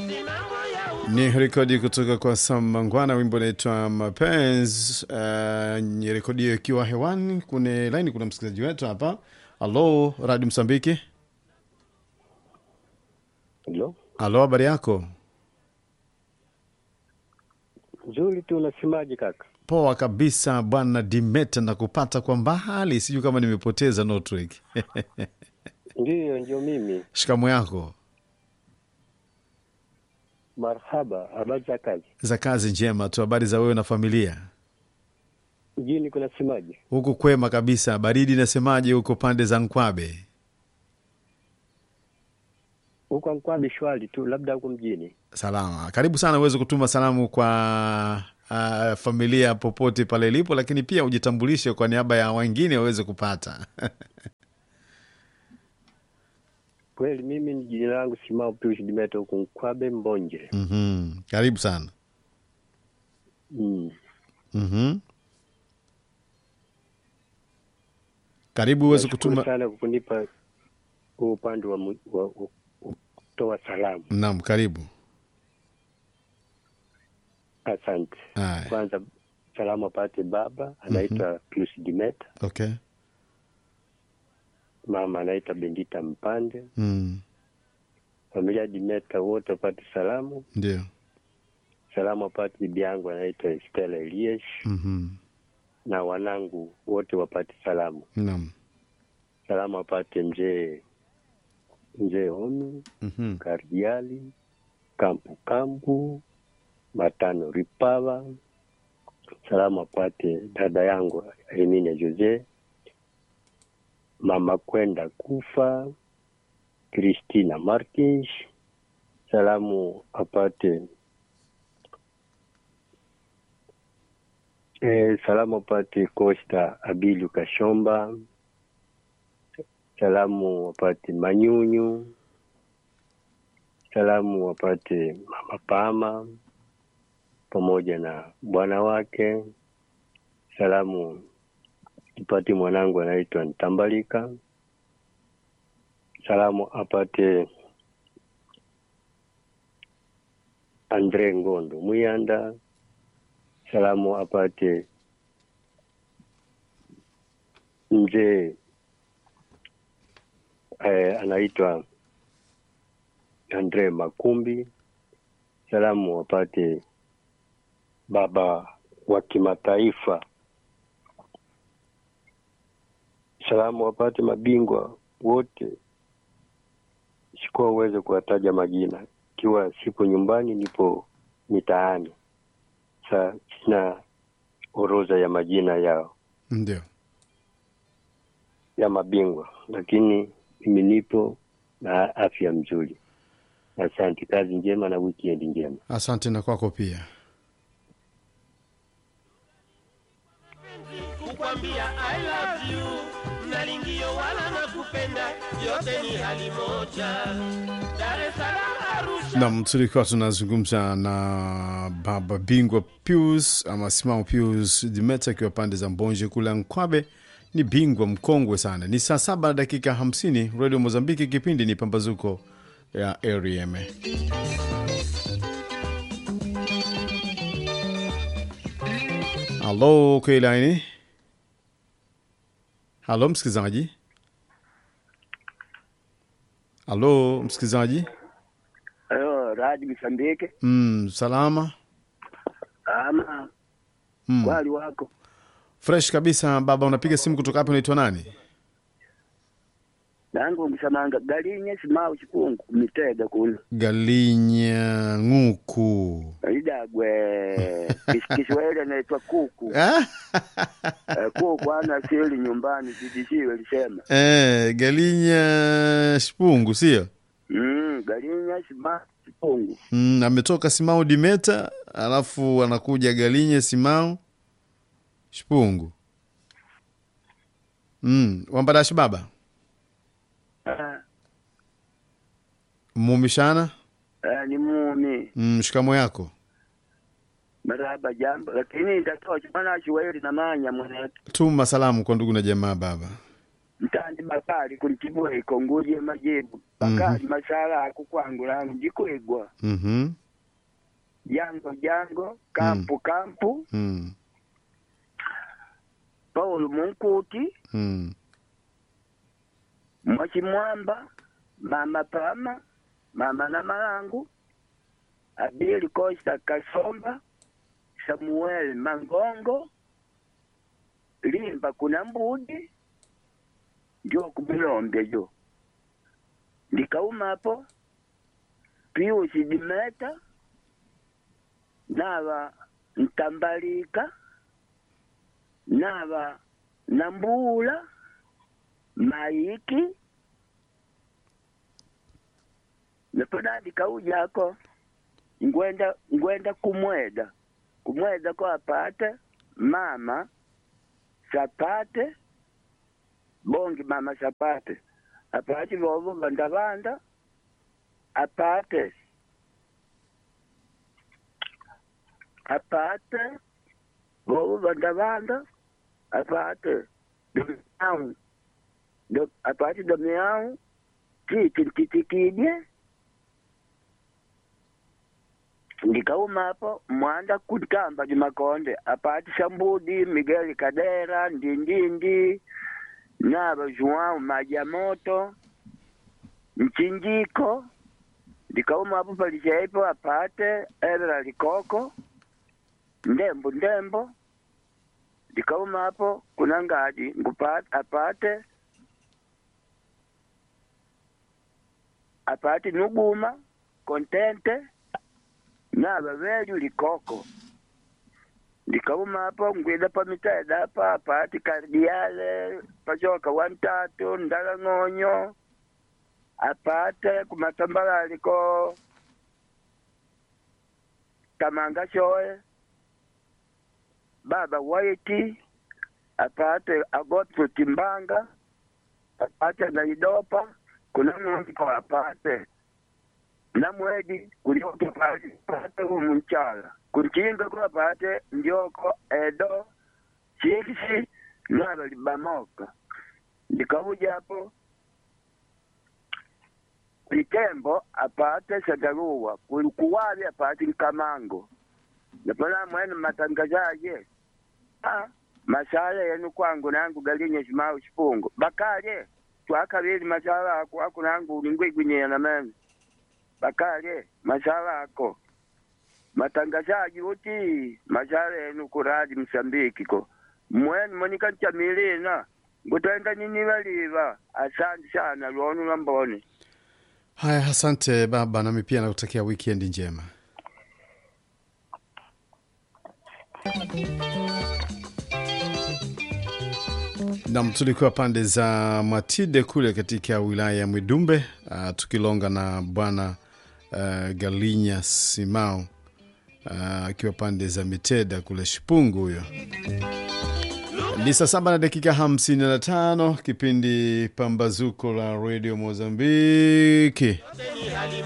Ni rekodi kutoka kwa Sam Mangwana, wimbo unaitwa Mapenzi. Uh, ni rekodi hiyo ikiwa hewani. Kune laini kuna msikilizaji wetu hapa. Halo, Radio Msambiki. Halo, Halo, habari yako? nzuri tu. Unasemaje kaka? Poa kabisa bwana Dimeta, na kupata kwa mbali, sijui kama nimepoteza network. Ndiyo, ndio mimi. Shikamo yako Marhaba, habari za kazi? za kazi njema tu. Habari za wewe na familia? Mjini kunasemaje? Huku kwema kabisa. Baridi inasemaje huko pande za Nkwabe? Huko Nkwabi shwari tu, labda huko mjini. Salama. Karibu sana uweze kutuma salamu kwa uh, familia popote pale ilipo, lakini pia ujitambulishe kwa niaba ya wengine waweze kupata. Kweli mimi ni jina langu Simao Pius Dimeta, huko Nkwabe Mbonje. mm Karibu sana. Mm. mm Karibu uweze Nashukuru kutuma. sana kwa kunipa huu upande wa, mu- wa, wa, wa kutoa salamu. Naam, karibu. Asante. Haya, Kwanza salamu apate baba anaitwa Pius Dimeta, okay. mama anaitwa Bendita Mpande, Mm. familia Dimeta wote wapate salamu. Ndio. Salamu apate bibi yangu anaitwa Stella Eliesh Mhm. na wanangu wote wapate salamu. Naam. Salamu apate mzee mzee Omi Mhm. Kardiali Kampu Kampu Matano Ripava. Salamu apate dada yangu Emine Jose, mama kwenda kufa Christina Martins. Salamu apate eh, salamu apate Costa Abilu Kashomba. Salamu wapate Manyunyu. Salamu wapate Mama Pama pamoja na bwana wake. Salamu ipate mwanangu anaitwa Ntambalika. Salamu apate Andre Ngondo Muyanda. Salamu apate mzee eh, anaitwa Andre Makumbi. Salamu wapate baba wa kimataifa. Salamu wapate mabingwa wote, sikuwa uweze kuwataja majina, ikiwa sipo nyumbani, nipo mitaani. Sa sina orodha ya majina yao Ndio. ya mabingwa, lakini mimi nipo na afya mzuri. Asante, kazi njema na weekend njema. Asante na kwako pia. kukwambia I love you nalingio wala nakupenda yote ni hali moja Dar es Salaam Arusha Nam, tulikuwa tunazungumza na baba bingwa Pius ama Simao Pius Dimeta akiwa pande za Mbonje kule Nkwabe. Ni bingwa mkongwe sana. Ni saa saba na dakika hamsini Radio Mozambiki, kipindi ni pambazuko ya REM. Halo Keilaini, halo msikilizaji, halo msikilizaji. Ayo, Radi Msambike Mm, salama ama mm. wali wako Fresh kabisa baba, unapiga simu kutoka hapo, unaitwa nani? nangu msamanga galinye simau chikungu mitega kuno Galinya ng'uku idagwe Kis- Kiswahili naitwa kuku Ah? Eh, kuku ana sili nyumbani zidishiwe lisema eh, Galinya Shipungu sio? mm, galinye simau chikungu Mm, ametoka Simao Dimeta alafu anakuja Galinya Simao Shipungu. Mm, wambadashi baba Ah, mumishana ah, ni mumi mm, shikamo yako maraba jambo lakini ndatocha mana Kiswahili namanya mweneke tuma salamu kwa ndugu na jamaa baba mtandi bakali kuntibwe ikonguje majibu bakali masala ako kwangu langu ndikwegwa Mhm. jango jango kampu kampu Mm. paulo munkuti Mm. mwachimwamba mama pama mama na malangu abili costa kasomba samuel mangongo limba kuna mbudi ndio kumilombe jo ndikaumapo piusi dimeta nava ntambalika nava nambula maiki naponadi kaujako ngwenda ngwenda kumweda kumweda ko apate mama sapate bongi mama sapate apate vovo vandavanda apate apate vovo vandavanda apate domiau do, apate domiau titi ntitikidye ndikaumapo mwanda kutamba di makonde apati sambudi miguel kadera ndindindi nava joão maja moto mchinjiko ndikaumapo palichaipo apate evera likoko ndembo ndembo ndikaumapo kuna ngadi ngupate apate apate nuguma kontente nava velyu likoko ndikaumapo ngwida pamitaeda apa apati kardiale pachoka wantatu ndala ng'onyo apate kumatambalaliko kamanga shoe baba waiti apate agotso timbanga apate naidopa kuna ng'ondiko apate namwedi kulioto pali pate umunchala kunchinga kwa pate ndioko edo chiksi nalo libamoka ndikaujapo litembo apate sagaruwa kulikuwali apate nkamango napona mwene matangazaje ah masala yenu kwangu nangu galinye shimau shipungo bakale twakabili masala ako ako nangu ulingwigwinyea na meme bakale masala ako matangazaji uti masala yenu kuradi msambiki ko mwene monika nchamilina ngutenda nini valiva asante sana lwonu lambone Haya, asante baba, nami pia nakutakia wikendi njema. Nam, tulikuwa pande za Matide kule katika wilaya ya Mwidumbe, uh, tukilonga na bwana uh, Galinya Simao uh, akiwa pande za Miteda kule Shipungu. Huyo ni saa saba na dakika hamsini na tano kipindi Pambazuko la Radio Mozambiki.